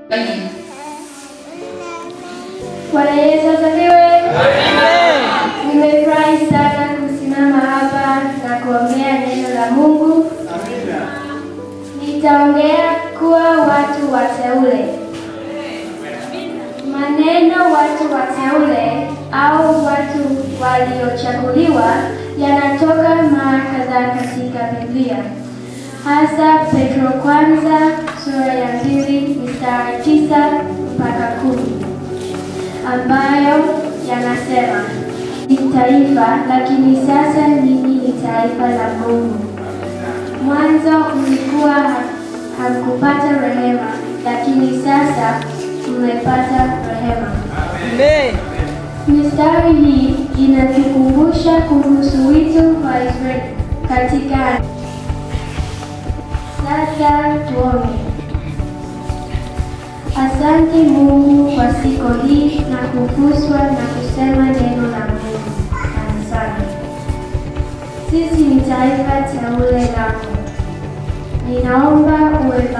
Bwana Yesu asifiwe. Nimefurahi sana kusimama hapa na kuongea neno la Mungu. Nitaongea kuwa watu wateule. Maneno watu wateule au watu waliochaguliwa yanatoka mara kadhaa katika Biblia, hasa Petro kwanza sura ya pili mstari tisa mpaka kumi ambayo yanasema ni taifa, lakini sasa ninyi ni taifa la Mungu. Mwanzo mlikuwa ha- hamkupata rehema, lakini sasa mmepata rehema. Mistari hii inatukumbusha kuhusu wito wa Israeli katika. Sasa tuombe. Asante Mungu kwa siku hii na kuguswa na kusema neno la Mungu kanisani. Sisi ni taifa teule lako. Ninaomba uwe